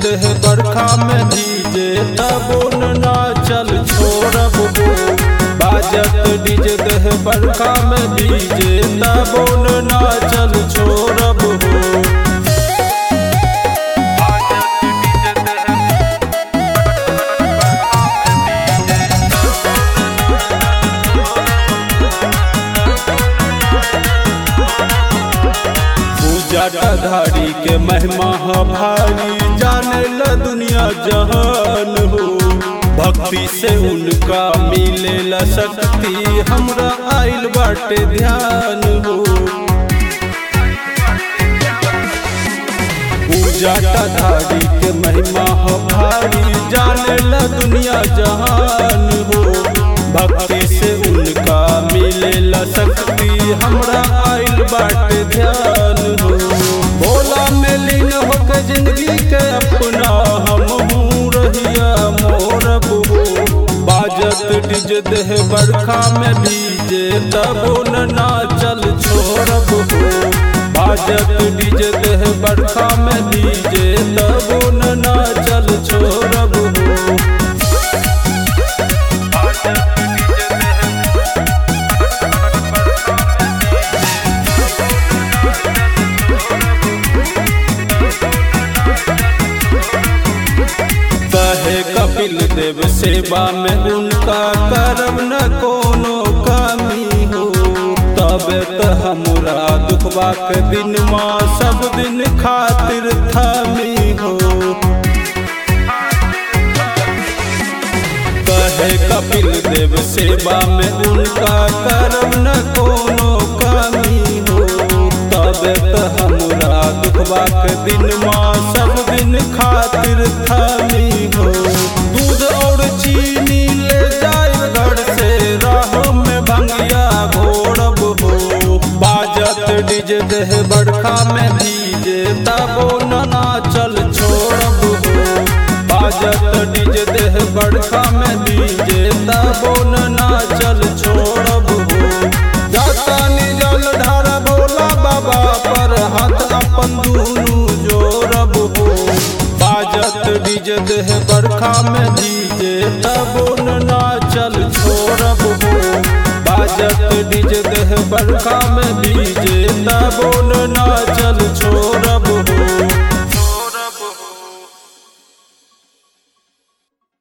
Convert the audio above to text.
देह बरखा में भीजे तबो ना चल छोड़ब हो बाजत डीजे देह बरखा में भीजे तबो ना चल छोड़ब हो पूजा धारी के महिमा ह भारी जाने ला दुनिया जहान हो भक्ति से उनका मिले ला शक्ति हमरा आइल बाटे ध्यान हो पूजा धारी के महिमा ह भारी जाने ला दुनिया जहान हो भक्ति से उनका मिले ला शक्ति हमरा आइल बाटे ध्यान हो भोला में लीन होके जिंदगी के अपना हम रहिया मोरब हो बाजत डिज देह बरखा में भीजे तबो ना चल छोड़ब हो बाजत डिज देह बरखा में भीजे तबो ना चल छोड़ब हो कहे कपिल देव सेवा में उनका करब न कोनो कमी हो तब त हमरा दुखबा के दिन माँ सब दिन खातिर थमी हो कहे कपिल देव सेवा में उनका करब न कोनो कमी हो तब त हमरा दुखबा के दिन माँ सब दिन खातिर थमी हो दूध और चीनी ले जाए घर से राह में भंगिया घोड़ब हो बाजत डीजे देह बरखा में भीजे तबो ना चल छोड़ब हो बाजत डीजे देह बरखा में भीजे तबो ना चल छोड़ब हो जाता जल ढार भोला बाबा पर हाथ अपन दुनू जोड़ब हो बाजत डीजे देह बरखा में भीजे तबो ना चल छोड़ब हो बाजत डीजे देह बरखा में भीजे तबो ना चल छोड़